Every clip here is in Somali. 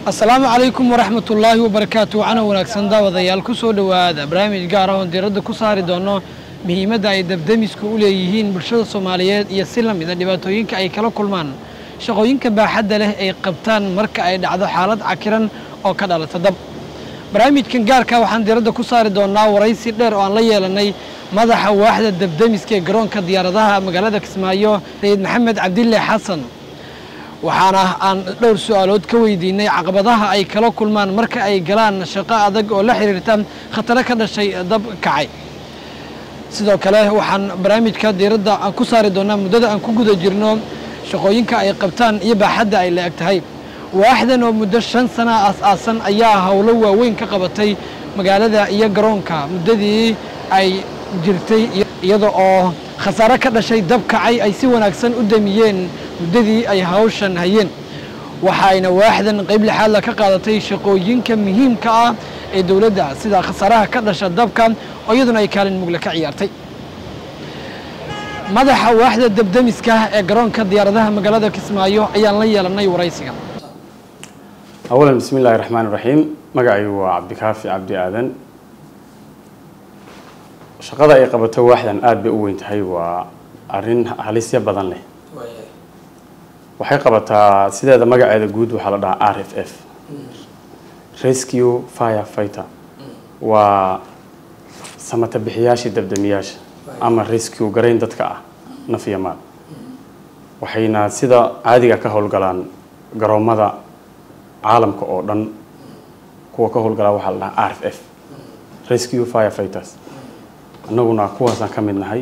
asalaamu calaykum waraxmat ullaahi wabarakaatu waxaana wanaagsan daawadayaal ku soo dhowaada barnaamij gaar ah oon diiradda ku saari doono muhiimadda ay dabdamisku u leeyihiin bulshada soomaaliyeed iyo si la mida dhibaatooyinka ay kala kulmaan shaqooyinka baaxadda leh ay qabtaan marka ay dhacdo xaalad cakiran oo ka dhalata dab barnaamijkan gaarka waxaan diiradda ku saari doonaa waraysi dheer oo aan la yeelanay madaxa waaxda dabdamiska ee garoonka diyaaradaha magaalada kismaayo sayid maxamed cabdille xasan waxaana aan dhowr su-aalood ka weydiinay caqabadaha ay kala kulmaan marka ay galaan shaqo adag oo la xiriirta khataro ka dhashay dab kacay sidoo kale waxaan barnaamijka diiradda aan ku saari doonaa muddada aan ku guda jirno shaqooyinka ay qabtaan iyo baaxadda ay la-eg tahay waaxdan oo muddo shan sana aas-aasan ayaa howlo waaweyn ka qabatay magaalada iyo garoonka muddadii ay jirtay iyada oo khasaare ka dhashay dab kacay ay si wanaagsan u damiyeen muddadii ay hawshan hayeen waxayna waaxdan qayb lixaadla ka qaadatay shaqooyinka muhiimka ah ee dowladda sida khasaaraha ka dhasha dabka oo iyaduna ay kaalin mugle ka ciyaartay madaxa waaxda dabdamiska ee garoonka diyaaradaha magaalada kismaayo ayaan la yeelanay waraysiga awalan bismi illaahi raxmaan iraxiim magacaygu waa cabdikaafi cabdi aadan shaqada ay qabato waaxdan aada bay u weyn tahay waa arrin halisya badan leh waxay qabataa sideeda magaceeda guud waxaa la dhahaa r f f rescue fire fighter waa samata bixiyaashii dabdamiyaasha ama rescue garayn dadka ah naf iyo maal waxayna sida caadiga ka howlgalaan garoomada caalamka oo dhan kuwa ka howlgalaa waxaa la dhahaa r f f rescue fire fighters annaguna kuwaasaan ka mid nahay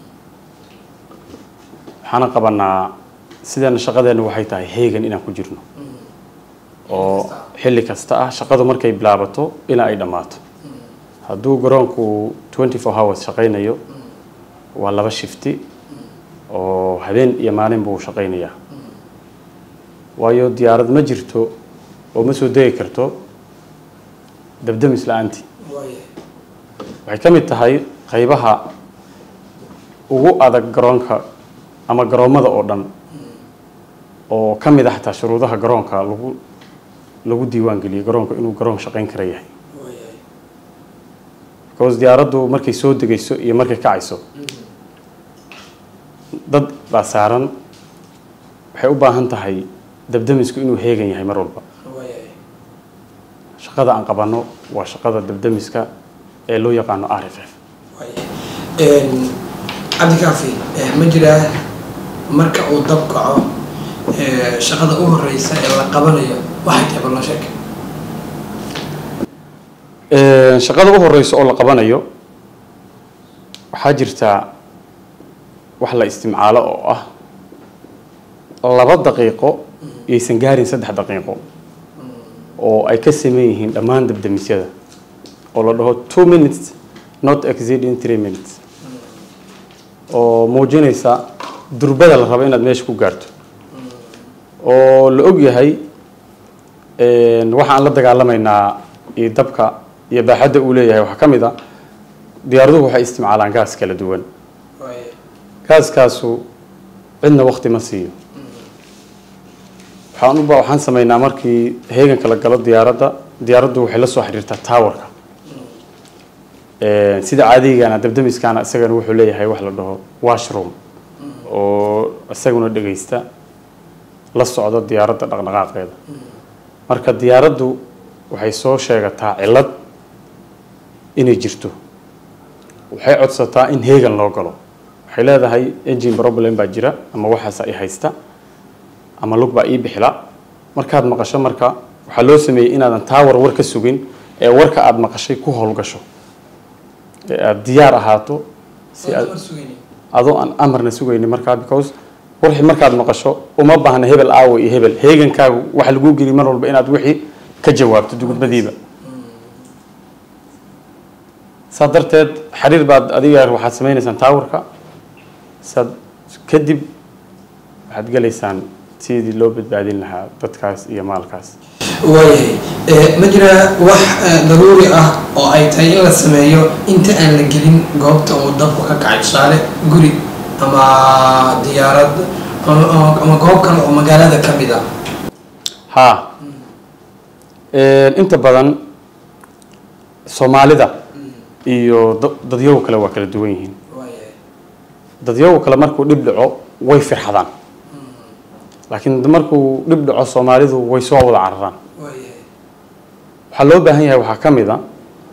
waxaana qabanaa sideena shaqadeena waxay tahay heegan inaan ku jirno oo xilli kasta ah shaqadu markay bilaabato ilaa ay dhammaato hadduu garoonku twenty four hours shaqaynayo waa laba shifti oo habeen iyo maalin buu shaqaynayaa waayo diyaarad ma jirto oo ma soo degi karto dabdamis la-aantii waxay ka mid tahay qaybaha ugu adag garoonka ama garoommada oo dhan oo ka mid ah xataa shuruudaha garoonka lagu lagu diiwaan geliyay garoonka inuu garoon shaqayn kara yahay because diyaaraddu markay soo degayso iyo markay kacayso dad baa saaran waxay u baahan tahay dabdamisku inuu heegan yahay mar walba shaqada aan qabanno waa shaqada dabdamiska ee loo yaqaano r f f cabdikaafi ma jiraa marka uu dab kaco shaqada u horeysa ee la qabanayo waxay tahay ballo sheeg shaqada u horeysa oo la qabanayo waxaa jirtaa wax la istimcaalo oo ah laba daqiiqo yaysan gaarin saddex daqiiqo oo ay ka sameyn yihiin dhammaan dabdamisyada oo la dhaho two minutes not exceeding three minutes oo muujinaysa durbada la rabo inaad meesha ku gaarto oo la og yahay waxa aan la dagaalamaynaa iyo dabka iyo baaxadda uu leeyahay waxaa ka mid a diyaaraduhu waxay isticmaalaan gaas kala duwan gaaskaasu cidna wakti ma siiyo waxaan uba waxaan sameynaa markii heeganka la galo diyaaradda diyaaraddu waxay la soo xiriirtaa towerka sida caadigana dabdamiskana isagana wuxuu leeyahay wax la dhaho washroom oo isaguna dhegaysta la socda diyaaradda dhaqdhaqaaqeeda marka diyaaraddu waxay soo sheegataa cillad inay jirto waxay codsataa in heegan loo galo waxay leedahay engine problem baa jira ama waxaas ay haysta ama lug baa ii bixila markaad maqasho marka waxaa loo sameeyey inaadan tower war ka sugin ee warka aada maqashay ku howlgasho ee aada diyaar ahaato si aad adoo aan amarna sugayni markaa because warxi markaad maqasho uma baahna hebel aawo iyo hebel heegankaagu waxa lagu geli mar walba inaad wixii ka jawaabto dugudbadiiba saa darteed xiriir baad adiga waxaad sameynaysaan towerka saad kadib waxaad gelaysaan sidii loo badbaadin lahaa dadkaas iyo maalkaas waayahay ma jiraa wax daruuri ah oo ay tahay in la sameeyo inta aan la gelin goobta uu dabku ka kacay tusaale guri ama diyaarad ama goob kale oo magaalada ka mid ah haa inta badan soomaalida iyo da- dadyagu kale waa kala duwan yihiin waayahay dadyagu kale markuu dhib dhaco way firxadaan laakiin markuu dhib dhaco soomaalidu way soo wada cararaan waayahay waxaa loo baahan yahay waxaa ka mid a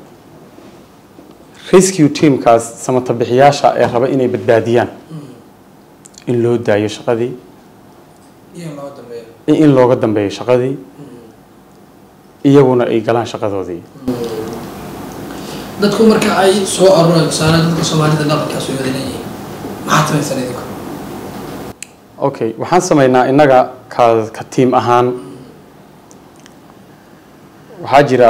rescue teamkaas samatabixiyaasha ee raba inay badbaadiyaan in loo daayo shaqadii iyo loo dambeeyo in in looga dambeeyo shaqadii iyaguna ay galaan shaqadoodii dadku marka ay soo arooraan tusaale dadka soomaalida dhaqankaas way wada leeyihiin maxaad samaysan idinku okay waxaan sameynaa innaga ka ka tiim ahaan waxaa jira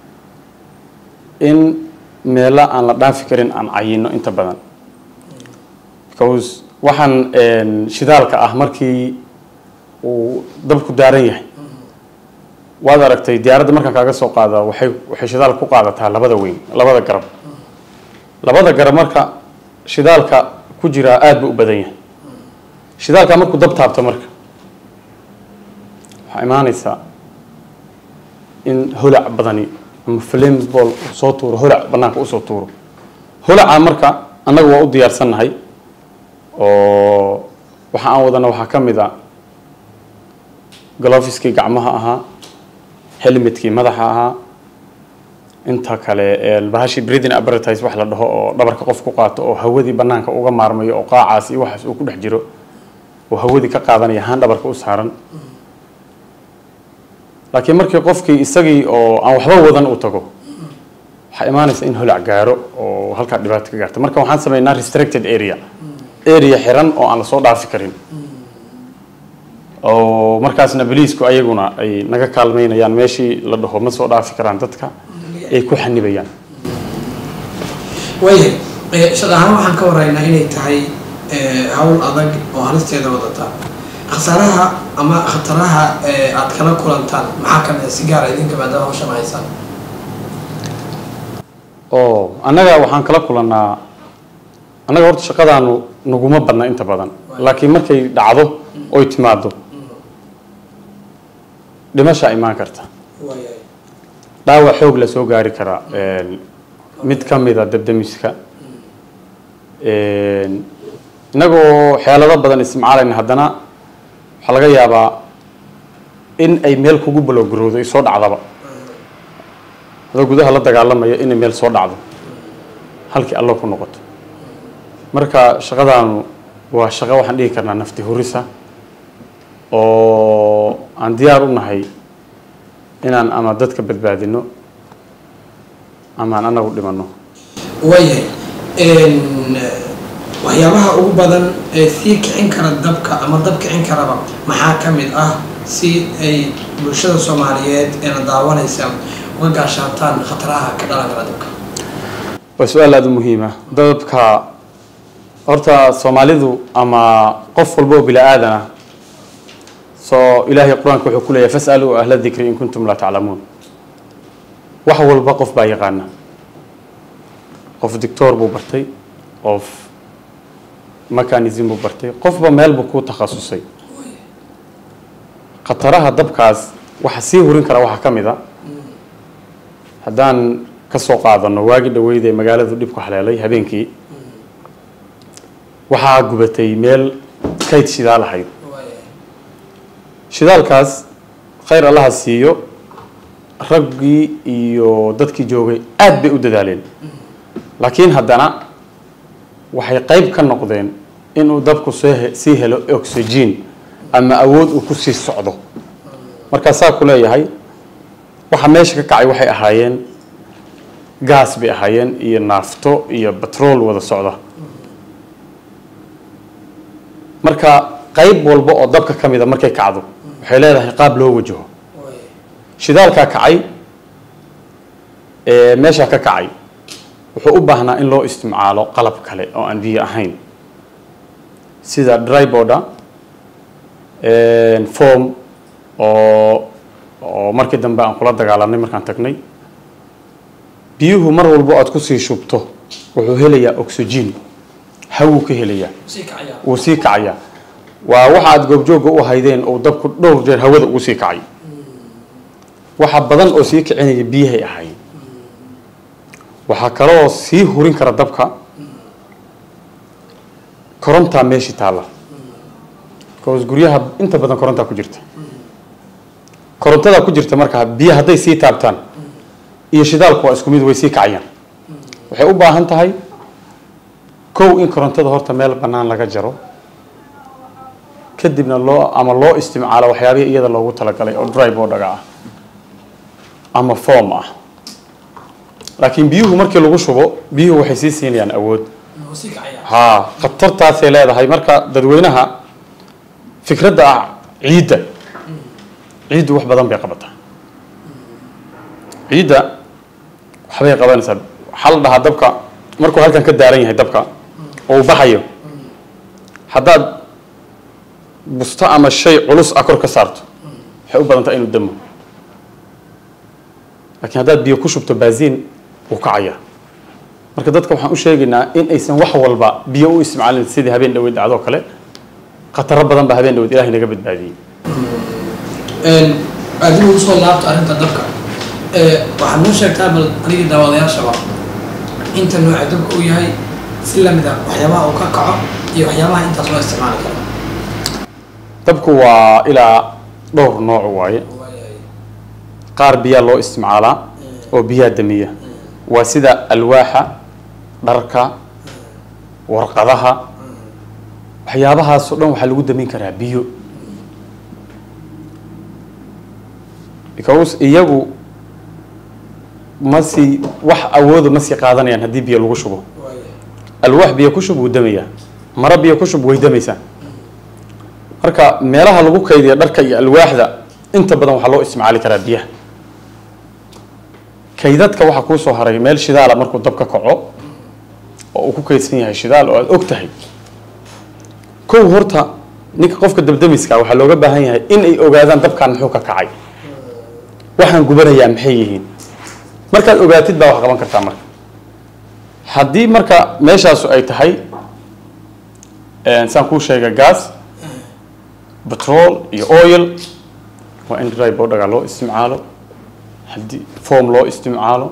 in meelo aan la dhaafi karin aan cayino inta badan because waxaan een, shidaalka ah markii uu dabku daaran yahay waad aragtay diyaaradda markaan kaaga soo qaada waxay waxay shidaal ku qaadataa labada weyn labada garab labada garab marka shidaalka ku jiraa aada buu u badan yahay shidaalka markuu dab taabto marka waxaa imaanaysaa in holac badani ama flames ball uu soo tuuro holac banaanka usoo tuuro holaca marka annaga waa u diyaarsannahay oo waxa aan wadana waxaa ka mid a glofiskii gacmaha ahaa helmetkii madaxa ahaa inta kale ee bahashii breathing apparatus wax la dhaho oo dhabarka qof ku qaato oo hawadii banaanka uga maarmayo oo qaacaas iyo waxaas uu ku dhex jiro oo hawadii ka qaadanaya haan dhabarka u saaran laakiin markii qofkii isagii oo aan waxba wadan uu tago waxaa imaanaysa in holac gaaro oo halkaa dhibaato ka gaarta marka waxaan sameynaa restricted area area xiran oo aan lasoo dhaafi karin oo markaasna boliisku ayaguna ay naga kaalmeynayaan meeshii la dhaho ma soo dhaafi karaan dadka ay ku xanibayaan waayahay Eh, shaqo ahaan waxaan ka waraynaa inay tahay eh, hawl adag oo halisteeda wadata khasaaraha ama khataraha eh, aad kala kulantaan maxaa ka mid a si gaara idinka maadaama hawshan haysaan oo annaga waxaan kala kulannaa annaga horta shaqadaanu naguma badna inta badan laakiin markay dhacdo oy timaado dhimashaa imaan karta waayahay dhaawac xoog la soo gaari karaa een, mid ka mid a dabdamiska een, innagoo xeelado badan isticmaalayna haddana waxaa laga yaabaa in ay meel kugu balowgarowdo ay soo dhacdaba adoo gudaha la dagaalamaya inay meel soo dhacdo halkii allo ku noqoto marka shaqadaanu waa shaqo waxaan dhihi karnaa nafti hurisa oo aan diyaar u nahay inaan ama dadka badbaadino ama aan anagu dhimanno waayahay Een, waxyaabaha ugu badan ee sii kicin kara dabka ama dab kicin karaba maxaa ka mid ah si ay bulshada soomaaliyeed ee la daawanaysa uga gaashaataan khataraha ka dhalan kara dabka waa su-aal aada u muhiima dadka horta soomaalidu ama qof walba oo bila-aadan ah soo ilaahay qur-aanka wuxuu ku leeyahay fas'aluu ahla dikri in kuntum laa taclamuun wax walba qof baa yaqaana qof dictoor buu bartay qof mechanism buu bartay qofba meel buu ku takhasusay khataraha dabkaas waxa sii hurin kara waxaa ka mid a haddaan ka soo qaadano waagi dhaweyd ee magaaladu dhibku haleelay habeenkii waxaa gubatay meel kayd shidaal ahayd shidaalkaas khayr allaha siiyo raggii iyo dadkii joogay aad bay u dadaaleen laakiin haddana waxay qayb ka noqdeen inuu dabku soo he- sii helo oxygen ama awood uu ku sii socdo markaasaa ku leeyahay waxa meesha ka kacay waxay ahaayeen gaas bay ahaayeen iyo naafto iyo batrool wada socda marka qayb walba oo dabka ka mida markay kacdo waxay leedahay qaab loo wajaho shidaalkaa kacay ee meeshaa ka kacay wuxuu u baahnaa in loo isticmaalo qalab kale oo aan biyo ahayn sida dryboarda form oo oo markii dambe aan kula dagaalanay markaan tagnay biyuhu mar walbo aad kusii shubto wuxuu helayaa oxygen hawuu ka helayaa sii kacaya wuu sii kacayaa waa waxa aad goobjooga u haydeen oo dabku dhowr jeer hawada ugu sii kacay waxa badan oo sii kicinaya biyahay ahaayeen waxaa kaloo sii hurin kara dabka korontaa meeshii taalla bcause guryaha inta badan korontaa ku jirta korontadaa ku jirta markaa biyo hadday sii taabtaan iyo shidaalku waa isku mid way sii kacayaan waxay u baahan tahay kow in korontada horta meel bannaan laga jaro kadibna loo ama loo isticmaalo waxyaabihii iyada loogu talagalay oo drive oo dhaga ah ama form ah laakiin biyuhu markii lagu shubo biyuhu waxay sii siinayaan awood Wuu sii kacayaa. haa khatartaasay leedahay marka dadweynaha fikradda ah ciidda ciiddu wax badan bay qabataa ciidda waxbay qabanaysaa waxaa la dhahaa dabka markuu halkan ka daaran yahay dabka oo uu baxayo haddaad busto ama shay culus ah kor ka saarto waxay u badan tahay inuu damo laakiin haddaad biyo ku shubto baasiin wuu kacayaa marka dadka waxaan u sheegaynaa in aysan wax walba biyo u isticmaalin sidii habeen dhaweyd dhacdoo kale khataro badan baa habeen dhaweyd ilahay naga badbaadiyey Een, adigu ugu soo laabto arrinta dabka Ee, waxaad noo sheegtaa bal anigii daawadayaashaba inta nooca dabka uu yahay si lamid ah waxyaabaha uu ka kaco iyo waxyaabaha intaas loo isticmaali karo dabku waa ilaa dhowr nooc waaye Waayahay. qaar biyaa loo isticmaalaa oo biyaa damiya waa sida alwaaxa dharka warqadaha waxyaabahaasoo dhan waxaa lagu damin karaa biyo because iyagu ma sii wax awooda ma sii qaadanayaan haddii biyo lagu shubo Waayahay. alwaax biyo ku shub wuu damayaa maro biyo ku shub way damaysaa marka meelaha lagu kaydiya dharka iyo alwaaxda inta badan waxaa loo isticmaali karaa biyaha kaydadka waxaa kuu soo haray meel shidaala markuu dab ka kaco oo uu ku kaydsan yahay shidaal oo aada og tahay kow horta ninka qofka dabdamiska waxaa looga baahan yahay in ay ogaadaan dabkan muxuu ka kacay waxaan gubanayaa maxay yihiin markaad ogaatid baa wax qaban kartaa marka haddii marka meeshaasu ay tahay een, saan kuu sheega gas petrol iyo oil waa in dry bodhaga loo isticmaalo haddii form loo isticmaalo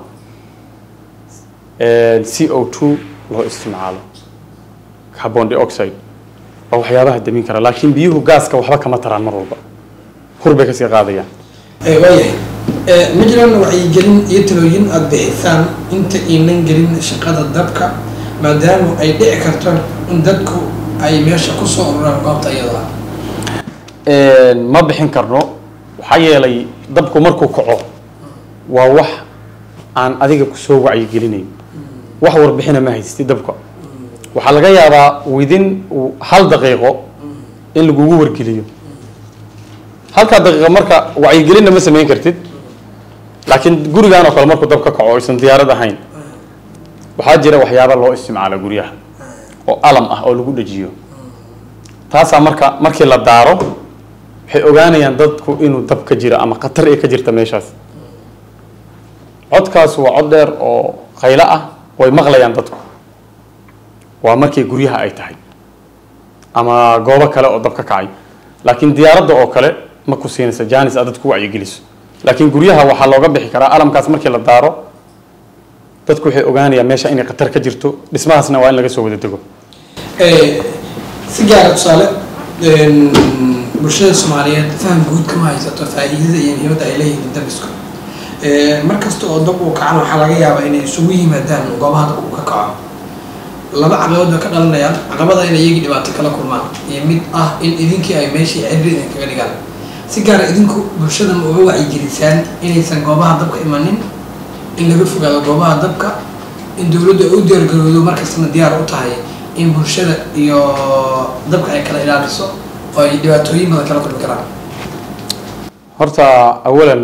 een, c o two loo isticmaalo carbon dioxide waa waxyaabaha damin kara laakiin biyuhu gaaska waxba kama taraan mar walba hur bay kasii qaadayaan Ee, waayahay Ee, ma jiraan wacyigelin iyo talooyin aada bixisaan inta aynan gelin shaqada dabka maadaama ay dhici karto in dadku ay meesha kusoo ururaan goobta iyada ah ma bixin karno waxaa yeelay dabku markuu kaco waa wax aan adiga kusoo wacyigelinayn wax warbixina ma haystid dabka waxaa laga yaabaa within hal daqiiqo in lagugu wargeliyo halkaa daqiiqo marka wacyigelinna ma samayn kartid laakiin gurigan oo kale markuu dab ka kaco aysan diyaarad ahayn waxaa jira waxyaaba loo isticmaalo guryaha oo alam ah oo lagu dhajiyo taasaa marka markii la daaro waxay ogaanayaan dadku inuu dab ka jiro ama khatar ay ka jirta meeshaas codkaas waa cod dheer oo khaylo ah way maqlayaan dadku waa markii guryaha ay tahay ama goobo kale oo dab ka kacay laakiin diyaaradda oo kale ma ku siinaysa janis aad dadku wacyigeliso laakiin guryaha waxaa looga bixi karaa alamkaas markii la daaro dadku waxay ogaanayaan meesha inay khatar ka jirto dhismahaasna waa in laga soo wada dego Ee, si gaara tusaale een, bulshada soomaaliyeed faham guud kama haysato faa'iidada iyo muhiimadda ay leeyihiin dabisku Ee, mar kasta oo dab uu kacana waxaa laga yaabaa inay isugu yimaadaan goobaha dab uu ka kaco laba caqabadood bay ka dhalanayaan caqabada in iyagii dhibaato kala kulmaan iyo mid ah in idinkii ay meeshii cibri idinkaga dhigaan si gaara idinku bulshada ma uga wacyigelisaan inaysan goobaha dabka imanin in laga fogaado goobaha dabka in dowladdu ay u diyaargarowdo markastana diyaar u tahay in bulshada iyo dabka ay kala ilaaliso oo ay dhibaatooyin badan kala kulmi karaan horta awalan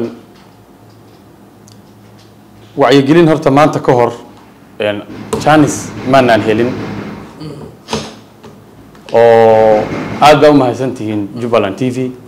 wacyigelin horta maanta ka hor een, janis maanaan helin oo aad baa u mahadsan tihiin jubbaland t v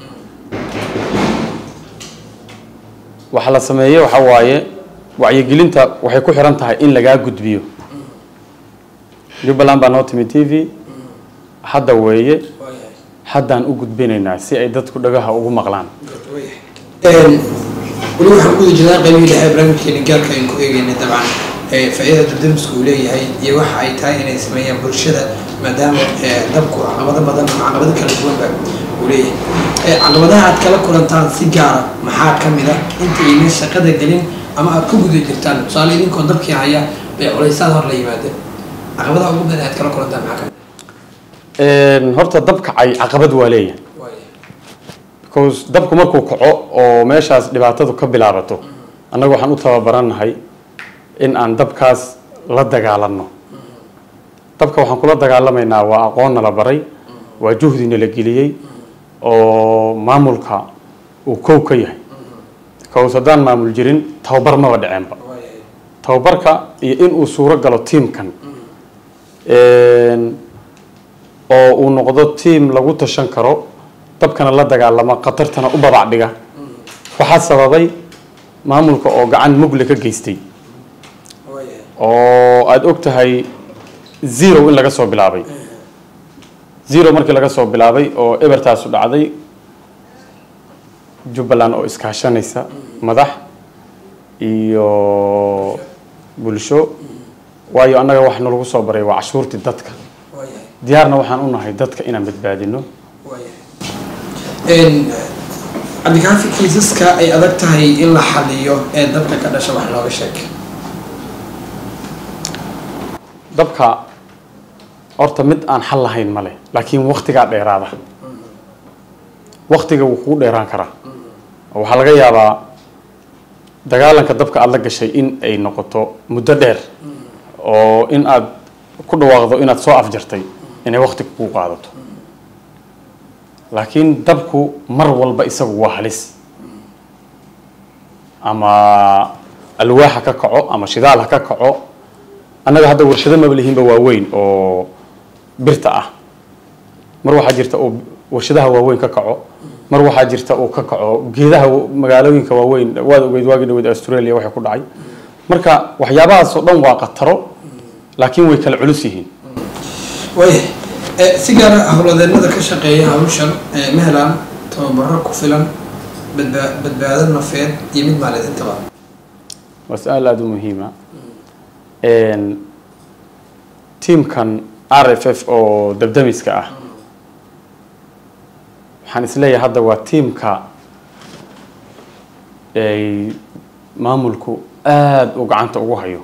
waxa la sameeye waxa waaye wacyigelinta waxay ku xiran tahay in lagaa gudbiyo jubbaland baa noo timi t v hadda weeye haddaan u gudbinaynaa si ay dadku dhagaha ugu maqlaan Een, weli waxaan ku guda jirnaa qaybihii dhexe ee barnaamijkeena gaarka aynu ku eegeynay dabcan ee faa'iidada dabdamisku uu leeyahay iyo waxa ay tahay inay sameeyaan bulshada maadaama ee, dabku caqabado badan ama caqabado kala duwanba uu leeyahay Ee, caqabadaha aad kala kulantaan si gaara maxaa ka mid ah inta aynan shaqada gelin ama aad ku guda jirtaan tusaale idinkoo dabkii haya bay culaysaad hor la yimaadeen caqabadaha ugu badan aad kala kulantaan maxaa ka mid Een, horta dab kacay caqabad waa leeyahay ah? Waaya. because dabku markuu kaco oo meeshaas dhibaatadu ka bilaabato annaga waxaan u tababarannahay in aan dabkaas la dagaalanno dabka waxaan kula dagaalamaynaa waa aqoonna la baray waa juhdina la geliyey oo maamulka uu kow ka yahay because haddaan maamul jirin tababar maba dhaceenba Waaya. tababarka iyo inuu suuro galo tiimkan Een, oo uu noqdo tiim lagu tashan karo dabkana la dagaalama khatartana u babac dhiga waxaa sababay maamulka oo gacan mugle ka geystay Waaya. oo aada og tahay zero in laga soo bilaabay zero markii laga soo bilaabay oo ebertaasu dhacday jubbaland oo iskaashanaysa madax iyo bulsho waayo annaga wax nalagu soo baray waa cashuurtii dadka Waaya. diyaarna waxaan u nahay dadka inaan badbaadino Een, cabdikaafi kiisaska ay adag tahay in la xaliyo ee dabka ka dhasha wax looga sheeg dabka horta mid aan xal lahayn male laakiin waktigaa dheeraada waktiga wuu kugu dheeraan karaa oo waxaa laga yaabaa dagaalanka dabka aada la gashay in ay noqoto muddo dheer oo in aad ku dhawaaqdo inaad soo afjartay inay wakti kugu qaadato laakiin dabku mar walba isagu waa halis ama alwaax ha ka kaco ama shidaal ha ka kaco annaga hadda warshado maba lihiinba waaweyn oo birta ah mar waxaa jirta uu warshadaha waaweyn ka kaco mar waxaa jirta uu ka kaco geedaha wa- magaalooyinka waaweyn waad ogeyd waagi dhaweyd australia waxay ku dhacay marka waxyaabahaas oo dhan waa khataro laakiin way kala culus yihiin waaya ee, si gaara howladeennada ka shaqeeya hawshan ee, ma helaan tababaro ku filan badbaa- badbaado nafeed iyo mid maaliyaed intaba waa su-aal aada u muhiima tiimkan r f f oo dabdamiska ah waxaan isleeyahay hadda waa tiimka ay maamulku aada u gacanta ugu hayo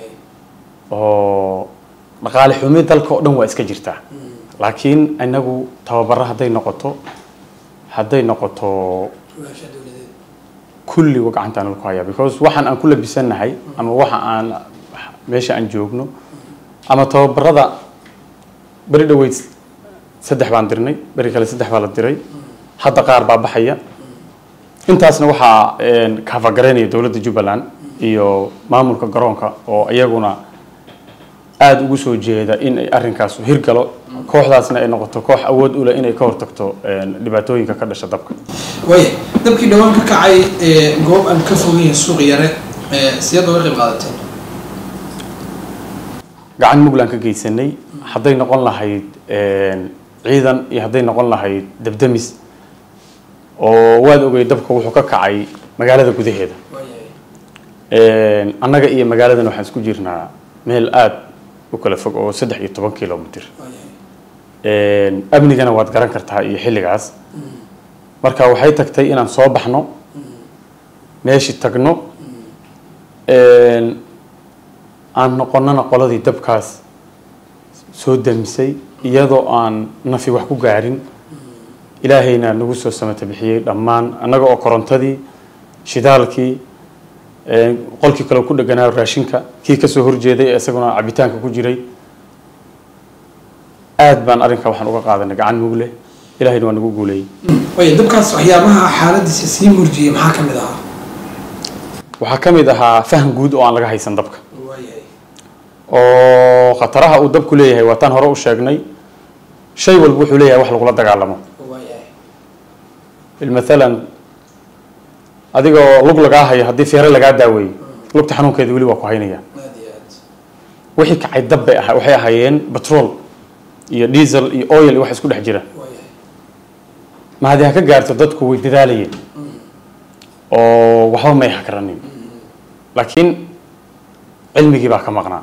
oo dhaqaale xumi dalka oo dhan waa iska jirtaa laakiin inagu tababaro hadday noqoto hadday noqoto kulliga gacantaan lagu hayaa because waxaan aan ku labisannahay ama waxa aan meesha aan joogno ama tababarada beri dhaweyd saddex baan dirnay beri kale saddex baa la diray hadda qaar baa baxaya intaasna waxaa kaafagaraynaya dowladda jubbaland iyo maamulka garoonka oo iyaguna aada ugu soo jeeda in ay arrinkaas hirgalo kooxdaasna ay noqoto koox awood u leh inay ka hortagto dhibaatooyinka ka dhasha dabka waaya dabkii dhawaan ka kacay ee, goob aan ka fogeyn suuq yare ee, sideed uga qayb qaadateen gacan mugland ka geysanay hadday noqon lahayd ciidan iyo hadday noqon lahayd dabdamis oo waad ogey dabka wuxuu ka kacay magaalada gudaheeda annaga iyo magaaladan waxaan isku jirnaa meel aada u kala fog oo saddex iyo toban kilomitr amnigana waad garan kartaa iyo xilligaas marka waxay tagtay inaan soo baxno meeshii tagno aan noqonana qoladii dabkaas soo damisay iyadoo aan nafi wax ku gaarin ilaahayna nagu soo samata bixiyey dhammaan annaga oo korontadii shidaalkii qolkii kale ku dheganaa raashinka kii kasoo horjeeday ee isaguna cabitaanka ku jiray aad baan arrinka waxaan uga qaadanay gacan mugle ilahayna waa nagu guuleeyey waaya dabkaas waxyaabaha xaaladiisa sii murjiyay maxaa ka mid ahaa waxaa ka mid ahaa faham guud oo aan laga haysan dabka waayahay oo khataraha uu dabku leeyahay waa taan hore u sheegnay shay walba wuxuu leeyahay wax lagula dagaalamo waayahay maalan adigoo lug lagaa hayo haddii feere lagaa daaweeyo lugta xanuunkeeda weli waa ku haynaya aad iyo aad wixii kacay dab bay ahaa waxay ahaayeen batrol iyo diesel iyo oil iyo wax isku dhex jira waayahay ma haddii ha ka gaarto dadku way dadaalayeen oo waxba may hakranin laakiin cilmigii baa ka maqnaa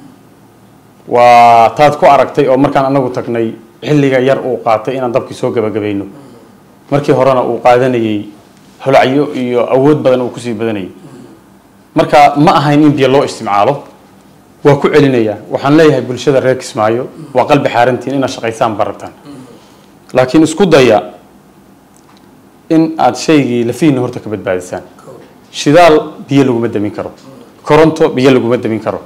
waa taad ku aragtay oo markaan anagu tagnay xilliga yar uu qaatay inaan dabkii soo gabagabayno markii horena uu qaadanayay holacyo iyo awood badan uu kusii badanayay marka ma ahayn in biyo loo isticmaalo waa ku celinayaa waxaan leeyahay bulshada reer kismaayo waa qalbi xaarantiin inaad shaqaysaan barabtaan laakiin isku daya in aad shaygii lafihiina horta ka badbaadisaan shidaal biyo laguma damin karo koronto biyo laguma damin karo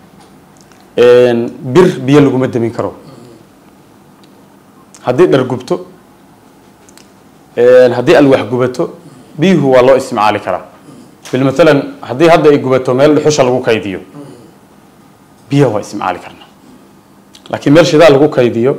bir biyo laguma damin karo haddii dhar gubto haddii alwax gubato biyuhu waa loo isticmaali karaa bilmatalan haddii hadda ay gubato meel dhuxusha lagu kaydiyo biyaha waa isticmaali karnaa laakiin meel shidaal lagu kaydiyo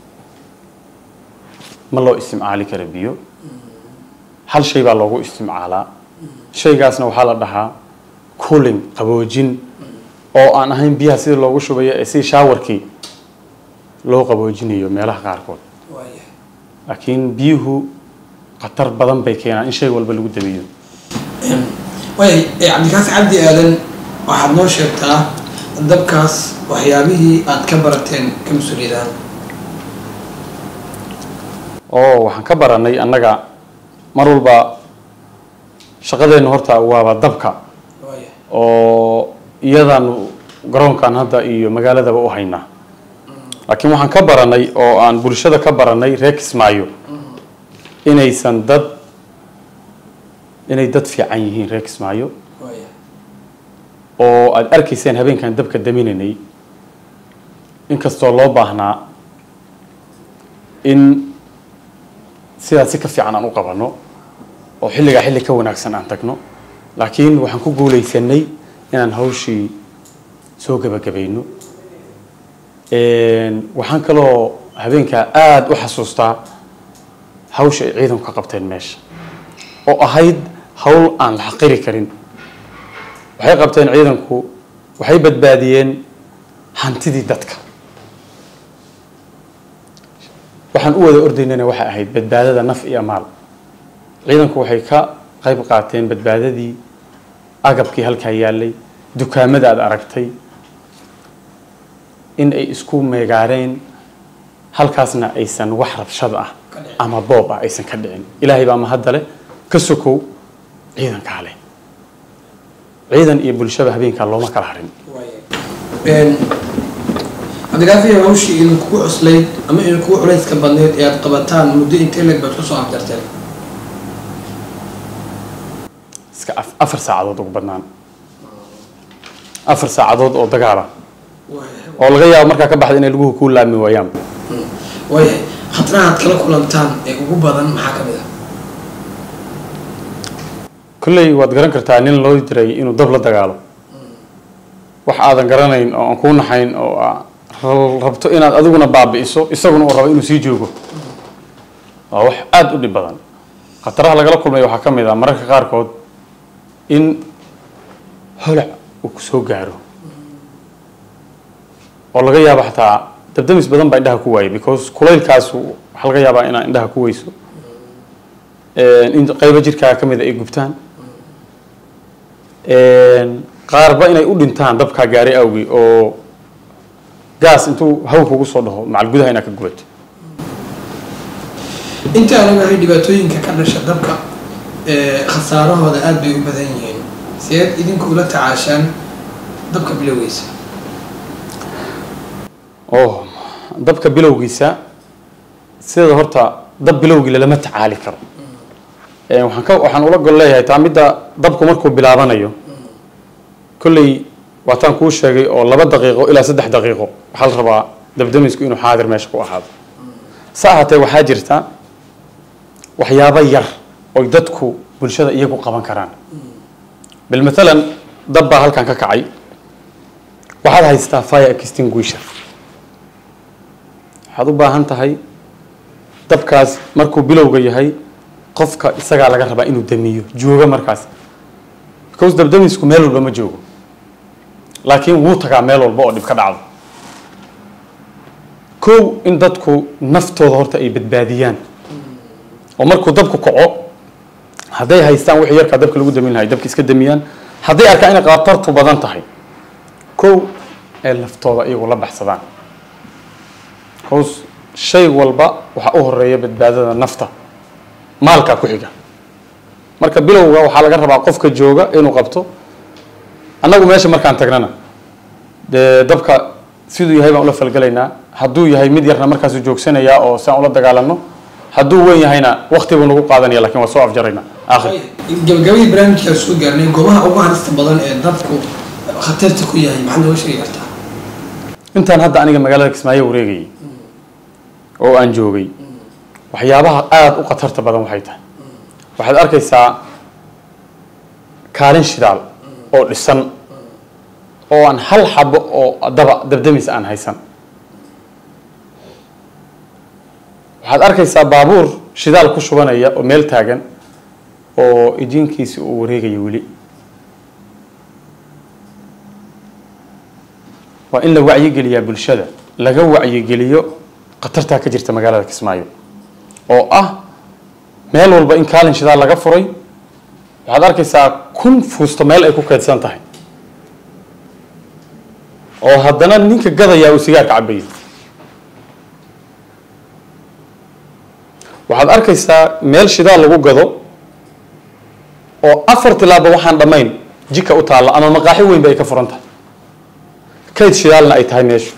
ma loo isticmaali kara biyo hal shay baa loogu isticmaalaa shaygaasna waxaa la dhahaa cooling qaboojin oo aan ahayn biyaha sida loogu shubayo ee si shaawarkii loo qaboojinayo meelaha qaarkood laakiin biyuhu khatar badan bay keenaan in shay walba lagu dabiyo waay cabdikaasi cabdi aadan waxaad noo sheegtaa dabkaas waxyaabihii aad ka barateen ka mas-uuliyadaan oo waxaan ka baranay annaga mar walba shaqadeenna horta waaba dabka oo iyadaanu garoonkan hadda iyo magaaladaba u haynaa laakiin waxaan ka baranay oo aan bulshada ka baranay reer kismaayo inaysan dad inay dad fiican yihiin reer kismaayo oo aada arkayseen habeenkan dabka daminaynay inkastoo loo baahnaa in sidaas si ka fiican aan u qabanno oo xilligaa xilli ka wanaagsan aan tagno laakiin waxaan ku guulaysanay inaan hawshii soo gebagabayno waxaan kaloo habeenkaa aada u xasuustaa hawsha ay ciidanku ka qabteen meesha oo ahayd hawl aan la xaqiri karin waxay qabteen ciidanku waxay badbaadiyeen hantidii dadka waxaan u wada ordaynana waxay ahayd badbaadada naf iyo maal ciidanku waxay ka qayb qaateen badbaadadii agabkii halkaa yaalay dukaamada aad aragtay in ay isku meegaareen halkaasna aysan wax rabshad ah ama boob ah aysan ka dhicin ilaahay baa mahadda leh ka sokow ciidankaa leh ciidan iyo bulshaba habeenkaa looma kala harin cabdikaafi hawshii idinkugu cuslayd ama idinkugu culayska badneyd ee aad qabataan muddo intee leeg baad kusoo afjarteen iska afar saacadood ugu badnaan afar saacadood oo dagaala oo laga yaabo markaa ka baxda inay laguhu kuu laami waayaan waayahay khataraha aad kala kulantaan ee ugu badan maxaa ka mid ah kolley waad garan kartaa nin loo diray inuu dab la dagaalo wax aadan garanayn oo aan kuu naxayn oo aa rabto inaad adiguna baabi'iso isaguna uu rabo inuu sii joogo waa wax aada u dhib badan khataraha lagala kulmay waxaa ka mid ah mararka qaarkood in holac uu ku soo gaaro oo laga yaabo xataa dabdamis badan baa indhaha ku waayay because kulaylkaas waxaa laga yaabaa inaa indhaha ku weyso in qaybo jirkaaga ka mid a ay gubtaan qaarba inay u dhintaan dabkaa gaaray awgi oo gaas intuu hawl kugu soo dhaho macal gudaha inaad ka gubato inta aan ogahay dhibaatooyinka ka dhasha dabka khasaarahooda aada bay u badan yihiin sideed idinku ula tacaashaan dabka bilowgiisa oh dabka bilowgiisa sida horta dab bilowgii lalama tacaali karo waxaan ka waxaan ula gol leeyahay taa midda dabku markuu bilaabanayo kolley waataan kuu sheegay oo laba daqiiqo ilaa saddex daqiiqo waxaa la rabaa dabdamisku inuu xaadir meesha ku ahaado sa ahaatee waxaa jirta waxyaabo yar oy dadku bulshada iyagu qaban karaan bilmatalan dab baa halkan ka kacay waxaad haystaa fire extinguisher waxaad u baahan tahay dabkaas markuu bilowga yahay qofka isagaa laga rabaa inuu damiyo joogo markaas because dabdamisku meel walba ma joogo laakiin wuu tagaa meel walba oo dhib ka dhacdo kow in dadku naftooda horta ay badbaadiyaan oo markuu dabku kaco hadday haystaan wixii yarkaa dabka lagu damin lahay dabka iska damiyaan hadday arkaan inay khatartu badan tahay kow ee laftooda iyagu la baxsadaan hoos shay walba waxaa u horeeya badbaadada nafta maalkaa ku xiga marka bilowga waxaa laga rabaa qofka jooga inuu qabto annagu meesha markaan tagnana dee dabka siduu yahay baan ula falgelaynaa hadduu yahay mid yarna markaasuu joogsanayaa oo si aan ula dagaalano hadduu weyn yahayna wakti buu nagu qaadanaya lakin waa soo afjaraynaa aakhir gabagabadii barnaamijkaa soo gaarnay goobaha ugu halista badan ee dabku khatarta ku yahay maxaad nooga sheegi kartaa intaan hadda aniga magaalada kismaayo wareegayay oo aan joogay waxyaabaha aada u khatarta badan waxay tahay waxaad arkaysaa kaalin shidaal oo dhisan oo aan hal xabo oo daba dabdamis aan haysan waxaad arkaysaa baabuur shidaal ku shubanaya oo meel taagan oo ijiinkiisi uu wareegayo weli waa in la wacyigeliyaa bulshada laga wacyigeliyo khatartaa ka jirta magaalada kismaayo oo ah meel walba in kaalin shidaal laga furay waxaad arkaysaa kun fuusto meel ay ku keydsan tahay oo haddana ninka gadayaa uu sigaarka cabayo waxaad arkaysaa meel shidaal lagu gado oo afar tilaaba waxaan dhammayn jika u taalla ama maqaaxi weynba ay ka furan tahay kayd shidaalna ay tahay meeshu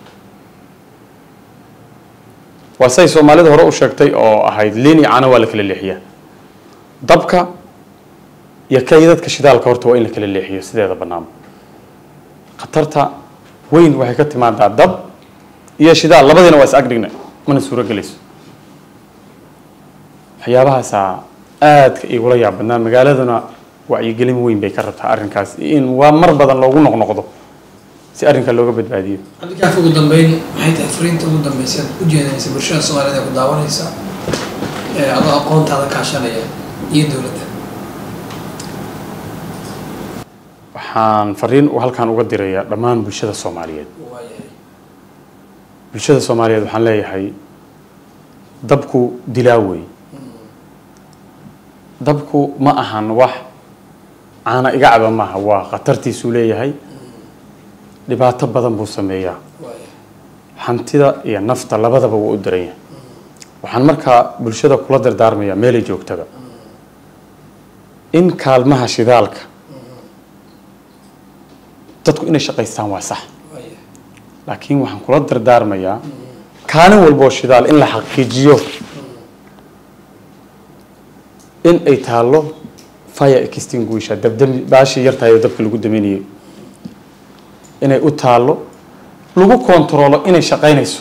waa say soomaalida hore u sheegtay oo ahayd liin iyo cano waa la kala leexiyaa dabka iyo kaydadka shidaalka horta waa in la kala leexiyo sideeda banaanba khatarta weyn waxay ka timaadaa dab iyo shidaal labadiina waa is agdhigna mana suuro gelayso waxyaabahaasaa aadka igula yaab badnaa magaaladuna wacyigelin weyn bay ka rabtaa arrinkaas in waa mar badan loogu noqnoqdo si arrinka looga badbaadiyo cabdikaaf ugu dambeyn maxay tahay fariinta ugu dambeysa aad u jeedinaysa bulshada soomaaliyed ee ku daawanaysa ee adoo aqoontaada kaashanaya iyo dowladda waxaan fariin halkaan uga dirayaa dhammaan bulshada soomaaliyeed waayahay bulshada soomaaliyeed waxaan leeyahay dabku dilaa wey dabku ma ahan wax caana iga caba maaha waa khatartiisuu leeyahay dhibaato badan buu sameeyaa waayahay hantida iyo nafta labadaba wuu u daran yahay waxaan markaa bulshada kula dardaarmayaa meelay joogtada in kaalmaha shidaalka dadku inay shaqaystaan waa sax waayahay laakiin waxaan kula dardaarmayaa kaalin walboo shidaal in la xaqiijiyo in ay taallo fire extinguisher dabdami baashii yartahay oo dabka lagu daminayay inay u taallo lagu kontaroolo inay shaqaynayso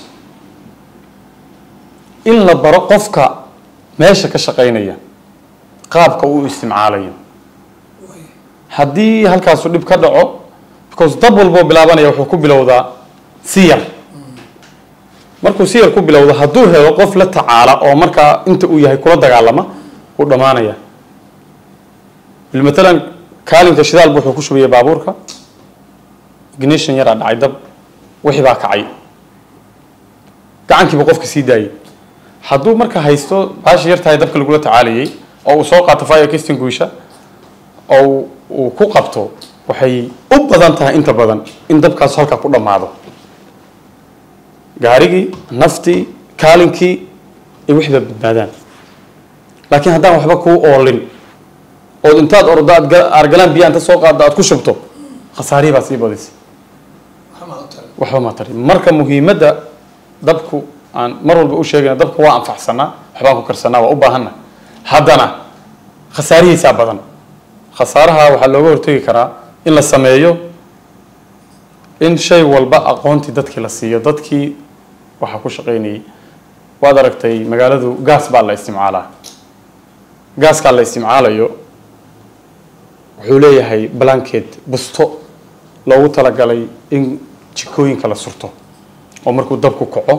in la baro qofka meesha ka shaqaynaya qaabka uu isticmaalayo haddii halkaasu dhib ka dhaco because dab walboo bilaabanaya wuxuu ku bilowdaa si yar markuu si yar ku bilowdo hadduu helo qof la tacaala oo markaa inta uu yahay kula dagaalama wuu dhammaanaya matalan kaalinka shidaalba wuxuu ku shubaya baabuurka ignition yaraa dhacay dab wixii baa kacay gacankiiba qofka sii daayay hadduu marka haysto baashi yar tahay dabka lagula tacaalayay oo uu soo qaato fire extinguisher oo uu ku qabto waxay u badan tahay inta badan in dabkaas halkaa ku dhammaado gaarigii naftii kaalinkii iyo wixii baa badbaadaan laakiin haddaan waxba kuu oolin ood intaad ordo aad ga- argalaan biyaa inta soo qaadda aad ku shubto khasaarihii baa sii badisay waxaa u tahay waxba ma tari marka muhiimadda dabku aan mar walba u sheegayna dabku waa anfacsanaa waxbaan ku karsanaa waa u baahanna haddana khasaarihiisaa badan khasaaraha waxaa looga hortegi karaa in la sameeyo in shay walba aqoontii dadkii la siiyo dadkii waxaa ku shaqaynayay waad aragtay magaaladu gaas baa la isticmaalaa gaaskaa la isticmaalayo wuxuu leeyahay blanket busto loogu talagalay in jikooyinka la surto oo markuu dabku kaco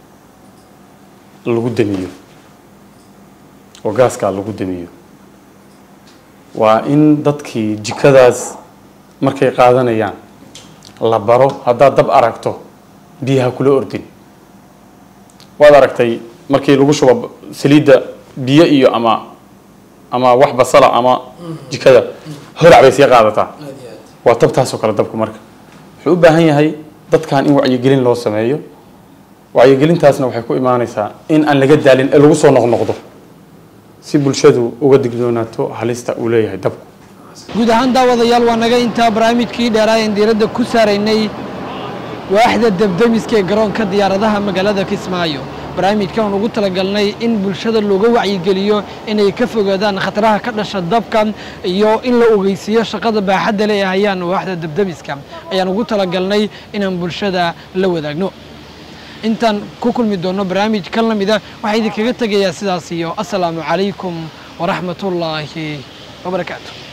lagu damiyo oo gaaskaa lagu damiyo waa in dadkii jikadaas markay qaadanayaan la baro haddaad dab aragto biyaha kula ordin waad aragtay markii lagu shubo saliidda biyo iyo ama ama wax basala ama jikada holac bay sii qaadataa aad iyo aad waa tabtaasoo kale dabku marka wuxuu u baahan yahay dadkan in wacyigelin loo sameeyo wacyigelintaasna waxay ku imaanaysaa in aan laga daalin ee lagu soo noqnoqdo si bulshadu uga digdoonaato halista uu leeyahay dabku guud ahaan daawadayaal waa naga intaa barnaamijkii dheeraayan diiradda ku saaraynay waaxda debdemiska ee garoonka diyaaradaha magaalada kismaayo barnaamijkan aan ugu talagalnay in bulshada looga wacyigeliyo inay ka fogaadaan khataraha ka dhasha dabka iyo in la ogeysiiyo shaqada baaxadda le ee hayaan waaxda debdemiska ayaan ugu talagalnay inaan bulshada la wadaagno intaan ku kulmi doono barnaamij kan la mida waxaa idinkaga tegayaa sidaas iyo asalaamu calaykum waraxmatullaahi wabarakaatu